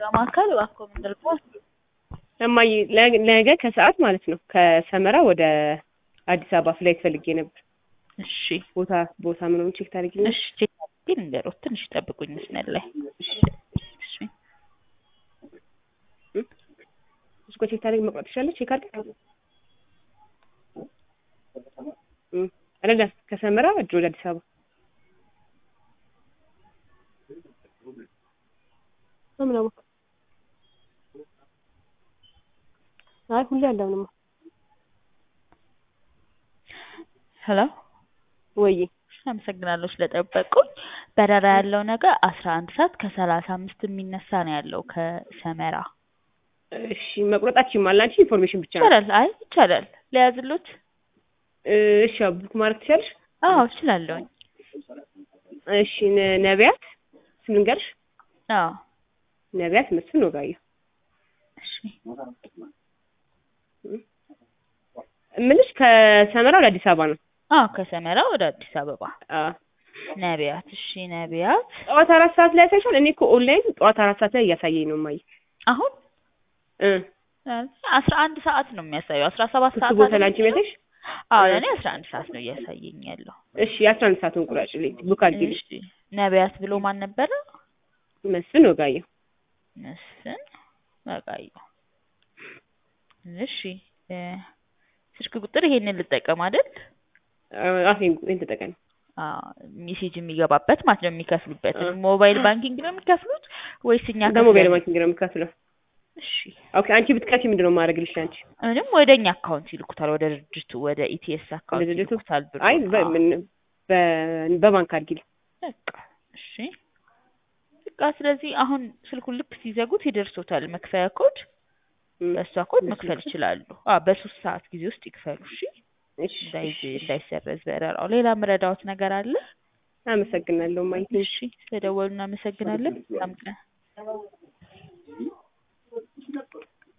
የጥሪ ማዕከል እባክዎ ምን ልርዳዎት? እማዬ ለ- ነገ ከሰዓት ማለት ነው ከሰመራ ወደ አዲስ አበባ ፍላይት ፈልጌ ነበር። እሺ ቦታ ቦታ ምናምን ቼክ ታደርጊልኝ? እሺ ቼክ አድርጌ ልንገሮት። ትንሽ ይጠብቁኝ መስመር ላይ እሺ እስኮ ቼክ ታደርጊ መቁረጥ ትችላለች? ቼክ አድርግ እም አይደለ ከሰመራ እጅ ወደ አዲስ አበባ ምን አወቅ? አይ ሁሌ አለምንማ ሄሎ ወይ አመሰግናለሁ ስለጠበቁኝ። በረራ ያለው ነገር አስራ አንድ ሰዓት ከሰላሳ አምስት የሚነሳ ነው ያለው ከሰመራ። እሺ መቁረጣችን ማለት አንቺ ኢንፎርሜሽን ብቻ ነው። ይቻላል። አይ ይቻላል። ሊያዝሉት? እሺ ያው ቡክ ማድረግ ትችላለሽ? አዎ እችላለሁኝ። እሺ ነ- ነቢያት ስም ልንገርሽ? አዎ ነቢያት መስፍን ወጋየሁ። እሺ እምልሽ ከሰመራ ወደ አዲስ አበባ ነው። አዎ ከሰመራ ወደ አዲስ አበባ አዎ ነቢያት። እሺ ነቢያት ጠዋት አራት ሰዓት ላይ ያሳይሻል። እኔ እኮ ኦንላይን ጠዋት አራት ሰዓት ላይ እያሳየኝ ነው ማየ አሁን እ አስራ አንድ ሰዓት ነው የሚያሳየው። አስራ ሰባት ክፍት ሰዓት ቦታ አይደል ላንቺ የሚለው? የሚያሳይሽ? አዎ እ ለእኔ አስራ አንድ ሰዓት ነው እያሳየኝ ያለው። እሺ የአስራ አንድ ሰዓቱን ቁራጭልኝ ቡክ አድርጊልኝ። እሺ ነቢያት ብሎ ማን ነበረ? መስፍን ወጋየሁ። መስፍን ወጋየሁ። እሺ እ ስልክ ቁጥር ይሄንን ልጠቀም አይደል? አፌ ይሄን ተጠቀሚ። አዎ ሜሴጅ የሚገባበት ማለት ነው የሚከፍሉበት። እ ሞባይል ባንኪንግ ነው የሚከፍሉት ወይስ እኛ በሞባይል ከፍለን? ባንኪንግ ነው የምከፍለው። እሺ ኦኬ አንቺ ብትከፊ ምንድን ነው የማደርግልሽ አንቺ? ምንም ወደ እኛ አካውንት ይልኩታል፣ ወደ ድርጅቱ ወደ ኢቲኤስ ወደ አካውንት ድርጅቱ? ይልኩታል ብሩ። አይ በ- አዎ ምን- በ- በባንክ አድርጊልኝ። በቃ እሺ በቃ ስለዚህ አሁን ስልኩን ልክ ሲዘጉት ይደርሶታል መክፈያ ኮድ። እም፣ በእሷ ኮድ በሱ መክፈል ይክፈል። ይችላሉ። አዎ በሶስት ሰዓት ጊዜ ውስጥ ይክፈሉ። እሺ እሺ እንዳይዝ እሺ፣ እሺ። እንዳይሰረዝ በረራው። ሌላ ምረዳዎት ነገር አለ? አመሰግናለሁ ማየት እሺ ስለደወሉ እናመሰግናለን። ሰላም ቀን።